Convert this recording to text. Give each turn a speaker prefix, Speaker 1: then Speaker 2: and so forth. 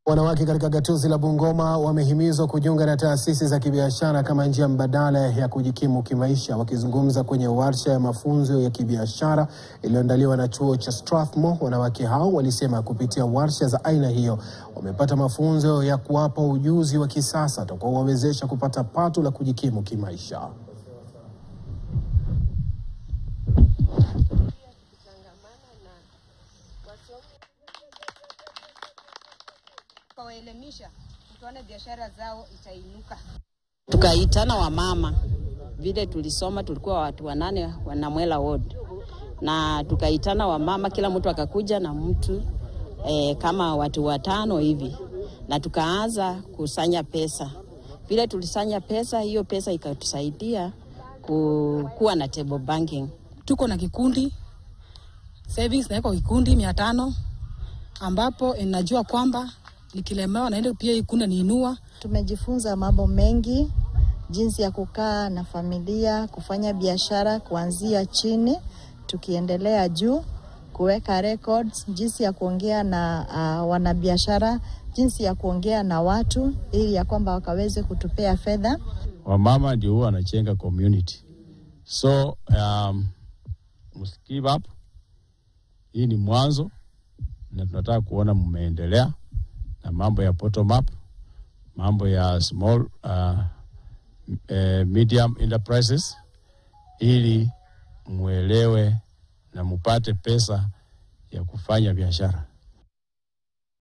Speaker 1: Wanawake katika gatuzi la Bungoma wamehimizwa kujiunga na taasisi za kibiashara kama njia mbadala ya kujikimu kimaisha. Wakizungumza kwenye warsha ya mafunzo ya kibiashara iliyoandaliwa na chuo cha Strathmore, wanawake hao walisema kupitia warsha za aina hiyo wamepata mafunzo ya kuwapa ujuzi wa kisasa utakaowawezesha kupata pato la kujikimu kimaisha.
Speaker 2: Kawaelimisha tuone biashara zao itainuka.
Speaker 3: Tukaitana wamama, vile tulisoma tulikuwa watu wanane wanamwela ward, na tukaitana wamama, kila mtu akakuja na mtu e, kama watu watano hivi, na tukaanza kusanya pesa. Vile tulisanya pesa, hiyo pesa ikatusaidia ku, kuwa na table banking.
Speaker 4: Tuko na kikundi savings, naweka kikundi mia tano ambapo inajua kwamba nikilemewa naenda pia ikunda niinua.
Speaker 5: Tumejifunza mambo mengi, jinsi ya kukaa na familia, kufanya biashara kuanzia chini tukiendelea juu, kuweka records, jinsi ya kuongea na uh, wanabiashara, jinsi ya kuongea na watu ili ya kwamba wakaweze kutupea fedha.
Speaker 6: Wamama ndio huwa wanachenga community, so um, must give up. Hii ni mwanzo na tunataka kuona mmeendelea na mambo ya bottom up, mambo ya small uh, uh, medium enterprises, ili mwelewe na mupate pesa ya kufanya biashara.